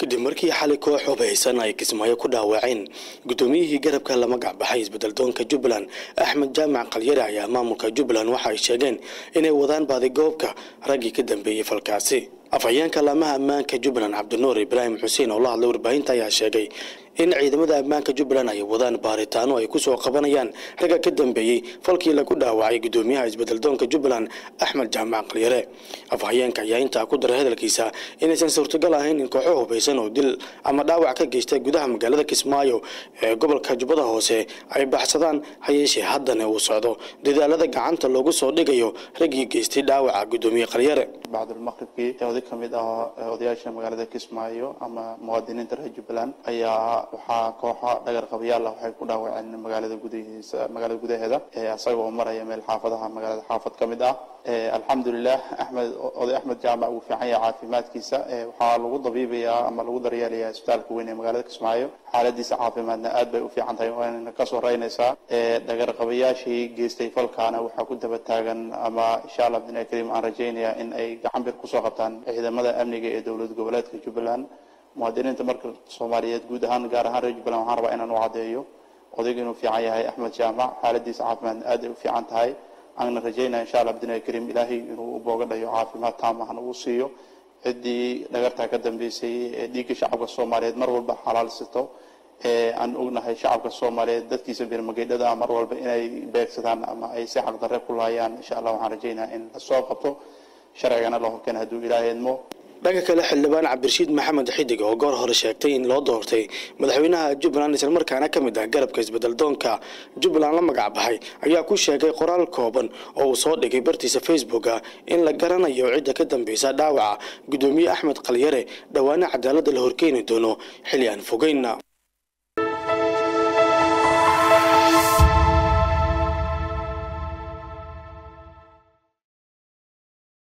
kadib markii xalay koox hubaysan ay kismaayo ku dhaawaceen guddoomiyihii garabka la magac baxay isbedeldoonka jubbaland axmed jaamac qalyare ayaa maamulka jubbaland waxa ay sheegeen inay wadaan baadigoobka raggii ka dambeeyey falkaasi afhayeenka laamaha ammaanka jubbaland cabdinuur ibraahim xuseen oo la hadlay warbaahinta ayaa sheegay in ciidamada ammaanka jubbaland ay wadaan baaritaano ay kusoo qabanayaan ragga ka dambeeyey falkii lagu dhaawacay guddoomiyaha isbedeldoonka jubbaland axmed jaamac qalyare afhayeenka ayaa intaa ku daray hadalkiisa inaysan suurtagal ahayn in kooxo hubaysan oo dil ama dhaawac ka geystay gudaha magaalada kismaayo ee gobolka jubbada hoose ay baxsadaan hayeeshee haddana uu socdo dadaalada gacanta loogu soo dhigayo raggii geystay dhaawaca guddoomiye qalyare bacdulmaqribkii oday ka mid ah odayaasha magaalada kismaayo ama muwaadiniinta reer jubbaland ayaa waxaa kooxo dhagar qabayaal ah waxay ku dhaawaceen magaalada gudahiisa magaalada gudaheeda isagoo maraya meel xaafadaha magaalada xaafad ka mid ah alxamdulilah axmed oday axmed jaamac wuu fiican yahay caafimaadkiisa waxaa lagu dabiibayaa ama lagu daryeelayaa isbitaalka weyn ee magaalada kismaayo xaaladiisa caafimaadna aad bay u fiican tahay waana kasoo raynaysaa dhagar qabayaashii geystay falkaana waxaa ku daba taagan ama insha allah bidnaa kariim aan rajaynayaa in ay gacan bir kusoo qabtaan ciidamada amniga ee dowlad goboleedka jubbaland muwaadiniinta marka soomaaliyeed guud ahaan gaar ahaan reer jubbaland waxaan rabaa inaan u caddeeyo odayga inuu fiican yahay axmed jaamac xaaladiisa caafimaadna aad ay u fiican tahay aanna rajaynaya insha allah bidnaa kariim ilaahay inuu u booga dhayo caafimaad taamahna uu siiyo ciddii dhagartaa ka dambeysay ee dhiigga shacabka soomaaliyeed mar walba xalaalsito aan ognahay shacabka soomaaliyeed dadkiisa birmageydhada mar walba inay beegsadaan ama ay si xaqdarre ku laayaan insha allah waxaan rajaynaya in lasoo qabto sharcigana la horkeena hadduu ilaahay idmo dhanka kale xildhibaan cabdirashiid maxamed xidig oo goor hore sheegtay in loo doortay madaxweynaha jubbaland islamarkaana ka mid ah garabka isbedeldoonka jubbaland la magac baxay ayaa ku sheegay qoraal kooban oo uu soo dhigay bartiisa facebooka in la garanayo cidda ka dambeysa dhaawaca guddoomiye axmed qalyare dhowaana cadaaladda la horkeeni doono xilli aan fogeynna